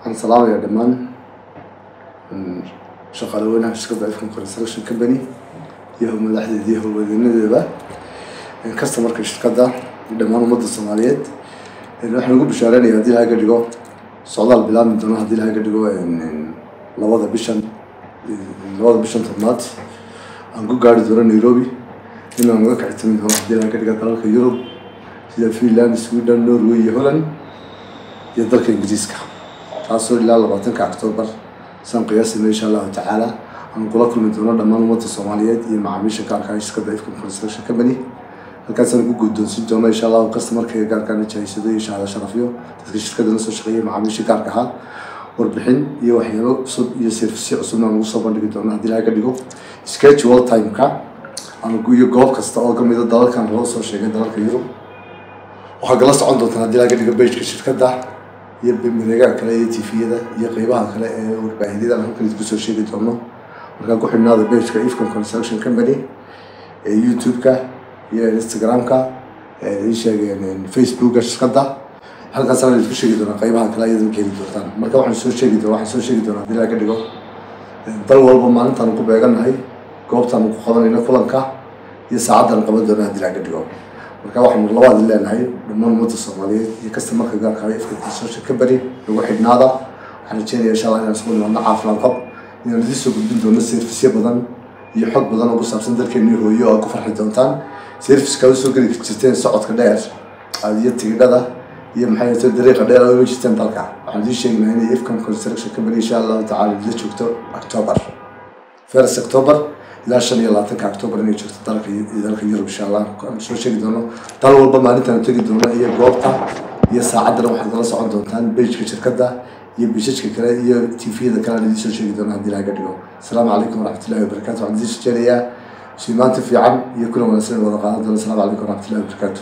waxaan salaamayaa dhammaan shaqaale weynaha shirkadda ifcon construction company iyo madaxdeeda iyo howlwadeenadeeda customarka shirkadda iyo dhammaan ummadda soomaaliyeed waxaan ugu bishaareynaya haddii laga dhigo socdaal bilaabmi doono haddii laga dhigo labada bishan labada bishan tobnaad aan ku gaari doono nairobi inaan uga kacitami doono haddii laga dhigo dalalka yurub sida finland sweden norway iyo holland iyo dalka ingiriiska taasoo ilaa labaatanka octoobar saan qiyaasina insha allahu tacaala aan kula kulmi doono dhammaan ummadda soomaaliyeed iyo macaamiisha gaarka shirkadda ifcon construction company halkaasaan ku guddoonsin doono insha allahu customarkayga gaarkaana jahaysado iyo shahada sharafyo dadka shirkadda la soo shaqeeyay macaamiisha gaarka ahaa warbixin iyo waxyaabo cusub iyo servicyo cusubna aan ugu soo bandhigi doono haddii laga dhigo schedule timeka iyo goob kasta oo kamida dalalkan loo soo sheegay dalalka yurub waxaa kala socon doontaan haddii laga dhigo bageka shirkadda iyo mareegaha kale iyo tviyada iyo qeybaha kale ee warbaahidyada aan halkan idinku soo sheegi doono markaan ku xidhnaada bageka ifcon construction company ee youtube-ka iyo instagram-ka ii sheegeen facebooka shirkadda halkaasaan idinku sheegi doonaa qeybaha kale ayadan ka heli doontaan marka waxaan soo sheegi doona waxaan soo sheegi doonaa haddii laga dhigo dal walba maalintaanu ku beegannahay goobtaanu ku qabanayno kulanka iyo saacaddaanu qaban doona haddii laga dhigo marka waxaanu labaad leenahay dhammaan ummadda soomaaliyeed iyo customarka gaarka ah ifka construction company lagu xidhnaada waxaan rajeynaya insha allah inaan isugu nimaadno caafimaad qab inaan idiin soo gudbin doono serviceyo badan iyo xog badan oo ku saabsan dalkeennii hooyo oo aad ku farxi doontaan serviceka aad usoo geli jirteen socodka dheer iyo tigidhada iyo maxay tahay dariiqa dheer aad uga jirteen dalka waxaan idiin sheegnaa inay ifcom construction company insha allahu tacaala la joogto october first october ilaa shan iyo labaatanka october inay joogto dalka dalka yurub insha allah aan soo sheegi doono dal walba maalintaan tegi doono iyo goobta iyo saacaddana waxaad kala socon doontaan bageka shirkadda iyo bishajka kale iyo tviyada kale aan idiin soo sheegi doono haddii laga dhigo asalaamu calaykum waraxmatullahi wabarakatu waxaan idiin soo jeedayaa simaanta fiican iyo kuna wanaagsan wada qaadan doona asalaamu calaykum waraxmatullahi wabarakatu